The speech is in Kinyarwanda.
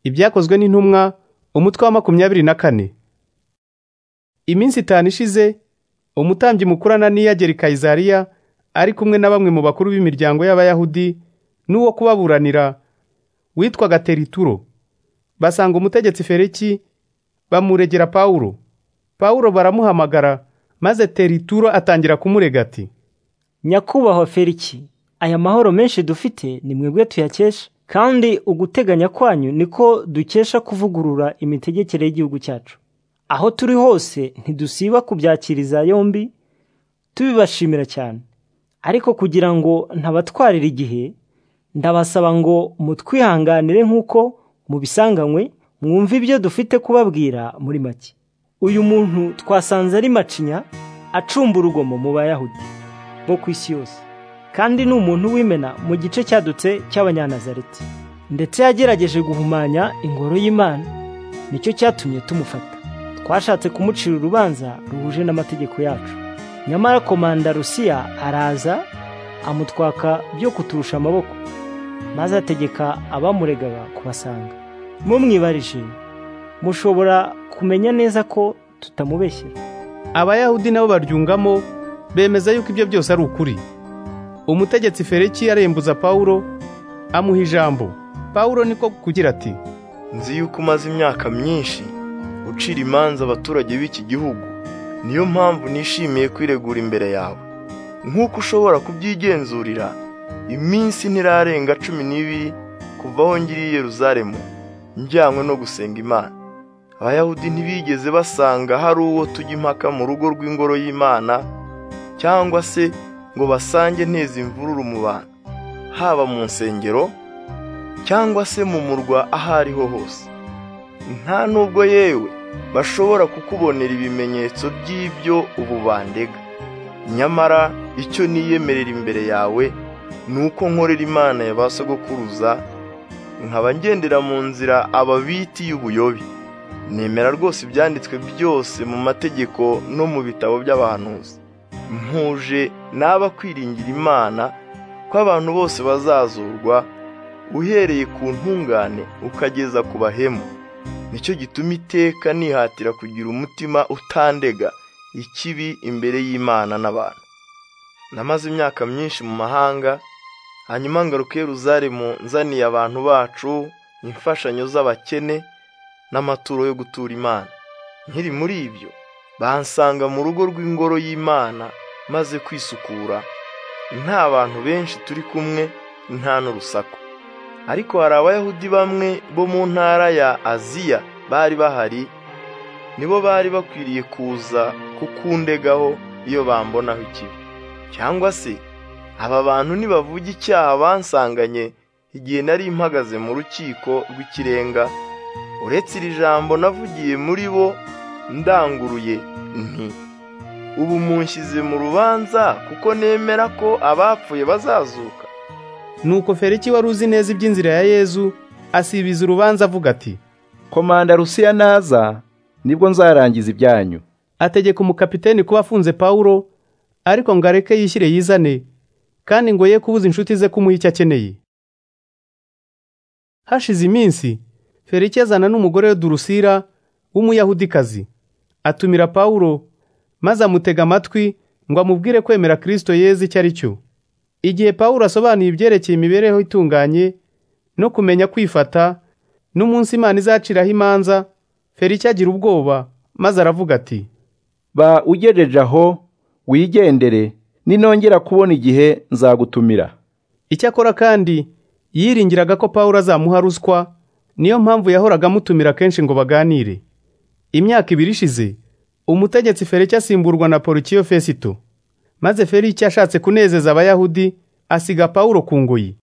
ibyakozwe n'intumwa umutwe wa makumyabiri na kane iminsi itanu ishize umutambyi mukuru ananiya agera i kayizariya ari kumwe na bamwe mu bakuru b'imiryango y'abayahudi n'uwo kubaburanira witwaga terituro basanga umutegetsi fereki bamuregera pawulo pawulo baramuhamagara maze terituro atangira kumurega ati nyakubahwa feriki aya mahoro menshi dufite ni mwebwe tuyakesha kandi uguteganya kwanyu niko dukesha kuvugurura imitegekere y'igihugu cyacu aho turi hose ntidusiba kubyakiriza yombi tubibashimira cyane ariko kugira ngo ntabatwarire igihe ndabasaba ngo mutwihanganire nk'uko mubisanganywe mwumve ibyo dufite kubabwira muri make uyu muntu twasanze ari macinya acumba urugomo mu bayahudi bo ku isi yose kandi ni umuntu w'imena mu gice cyadutse cy'abanyanazareti ndetse yagerageje guhumanya ingoro y'imana nicyo cyatumye tumufata twashatse kumucira urubanza ruhuje n'amategeko yacu nyamara komanda rusiya araza amutwaka byo kuturusha amaboko maze ategeka abamuregaga kubasanga mumwibarije mushobora kumenya neza ko tutamubeshyira abayahudi nabo baryungamo bemeza yuko ibyo byose ari ukuri umutegetsi fereki yarembuza pawulo amuha ijambo pawulo niko kugira ati nzi yuko umaze imyaka myinshi ucira imanza abaturage b'iki gihugu niyo mpamvu nishimiye kwiregura imbere yawe nk'uko ushobora kubyigenzurira iminsi ntirarenga cumi n'ibiri kuva aho ngiriye Yeruzalemu njyanywe no gusenga imana abayahudi ntibigeze basanga hari uwo tujya impaka mu rugo rw'ingoro y'imana cyangwa se ngo basange neza imvururu mu bantu haba mu nsengero cyangwa se mu murwa aho ariho hose nta nubwo yewe bashobora kukubonera ibimenyetso by'ibyo ubu bandega nyamara icyo niyemerera imbere yawe ni uko nkorera imana ya ba sogokuruza nkaba ngendera mu nzira ababiti y'ubuyobe nemera rwose ibyanditswe byose mu mategeko no mu bitabo by'abahanuzi mpuje n'aba kwiringira imana ko abantu bose bazazurwa uhereye ku ntungane ukageza ku bahemu nicyo gituma iteka nihatira kugira umutima utandega ikibi imbere y'imana n'abantu namaze imyaka myinshi mu mahanga hanyuma ngaruka Yeruzalemu nzaniye abantu bacu imfashanyo z'abakene n'amaturo yo gutura imana nkiri muri ibyo bansanga mu rugo rw'ingoro y'imana maze kwisukura nta bantu benshi turi kumwe nta n'urusaku ariko hari abayahudi bamwe bo mu ntara ya aziya bari bahari nibo bari bakwiriye kuza kukundegaho iyo bambonaho ikibi cyangwa se aba bantu nibavuga icyaha bansanganye igihe nari mpagaze mu rukiko rw'ikirenga uretse iri jambo navugiye muri bo ndanguruye nti ubu munshyize mu rubanza kuko nemera ko abapfuye bazazuka nuko feriki wari uzi neza iby'inzira ya yezu asibiza urubanza avuga ati komanda rusiya naza nibwo nzarangiza ibyanyu ategeka umukapiteni kuba afunze pawulo ariko ngo areke yishyire yizane kandi ngo ye kubuza inshuti ze kumuha icyo akeneye hashize iminsi feriki azana n'umugore we durusira w'umuyahudikazi atumira pawulo maze amutega amatwi ngo amubwire kwemera kirisito yeze icyo ari cyo igihe pawulo asobanuye ibyerekeye imibereho itunganye no kumenya kwifata n'umunsi imana izaciraho imanza feriki agira ubwoba maze aravuga ati ba ugejeje aho wigendere ninongera kubona igihe nzagutumira icyakora kandi yiringiraga ko pawulo azamuha ruswa niyo mpamvu yahoraga amutumira kenshi ngo baganire imyaka ibiri ishize umutegetsi feriki asimburwa na porukiyo fesito maze feriki ashatse kunezeza abayahudi asiga pawulo ku ngoyi